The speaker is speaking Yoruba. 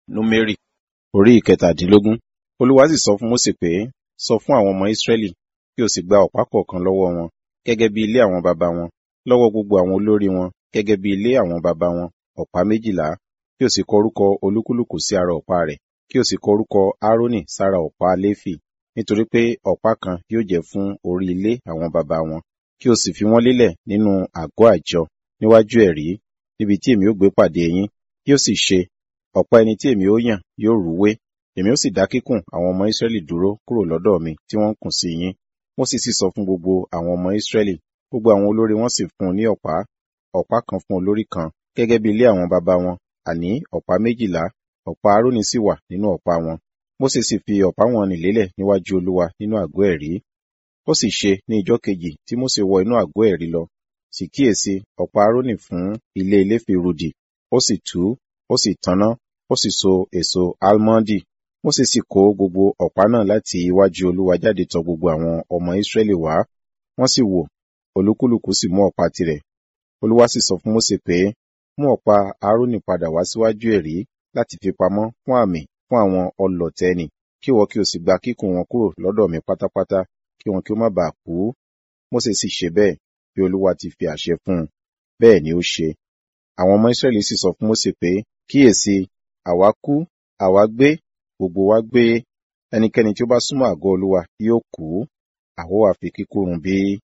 Númérì orí ìkẹtàdínlógún. Olúwa sì sọ fún Mósè pé, sọ fún àwọn ọmọ Ísírẹ́lì kí o sì gba ọ̀pá kọ̀ọ̀kan lọ́wọ́ wọn gẹ́gẹ́ bí ilé àwọn baba wọn, lọ́wọ́ gbogbo àwọn olórí wọn gẹ́gẹ́ bí ilé àwọn baba wọn, ọ̀pá méjìlá, kí o sì kọ orúkọ olúkúlùkù sí ara ọ̀pá rẹ̀, kí o sì kọ orúkọ Árónì sára ọ̀pá Léfì, nítorí pé ọ̀pá kan yóò jẹ́ fún orí ilé àwọn baba wọn, kí o sì fi wọ́n lélẹ̀ nínú àgọ́ àjọ níwájú ẹ̀rí, níbi tí èmi ó gbé pàdé yín, yóò sì ṣe, ọ̀pá ẹni tí èmi ó yàn yóò rúwé, èmi ó sì dá kíkùn àwọn ọmọ Ísírẹ́lì dúró kúrò lọ́dọ̀ mi tí wọ́n ń kùn sí yín. Mósè sì sọ fún gbogbo àwọn ọmọ Ísírẹ́lì, gbogbo àwọn olórí wọn sì fún un ní ọ̀pá, ọ̀pá kan fún olórí kan, gẹ́gẹ́ bí ilé àwọn baba wọn, àní ọ̀pá méjìlá, ọ̀pá Árónì sì wà nínú ọ̀pá wọn. Mósè sì fi ọ̀pá wọn nì lélẹ̀ níwájú Olúwa nínú àgọ́ ẹ̀rí. Ó sì ṣe ní ijọ́ kejì tí Mósè wọ inú àgọ́ ẹ̀rí lọ, sì kíyèsí ọ̀pá Árónì fún ilé Léfì rudì, ó sì tú, ó sì tanná, ó sì so èso álmọ́ndì. Mósè sì kó gbogbo ọ̀pá náà láti iwájú Olúwa jáde tọ̀ gbogbo àwọn ọmọ Ísírẹ́lì wá, wọ́n sì wò, olúkúlùkù sì mú ọ̀pá tirẹ̀. Olúwa sì sọ fún Mósè pé, mú ọ̀pá Árónì padà wá síwájú ẹ̀rí láti fi pamọ́ fún àmì fún àwọn ọlọ̀tẹ̀ nì, kí ìwọ kí o sì gba kíkùn wọn kúrò lọ́dọ̀ mi pátápátá, kí wọn kí ó má baà kú. Mósè sì ṣe bẹ́ẹ̀, bí Olúwa ti fi àṣẹ fún un. Bẹ́ẹ̀ ni ó ṣe. Àwọn ọmọ Ísírẹ́lì sì sọ fún Mósè pé, kíyèsí, àwa kú, àwa gbé, gbogbo wa gbé, ẹnikẹ́ni tí ó bá súnmọ́ àgọ́ Olúwa yóò kú, àwa ó ha fi kíkú run bí?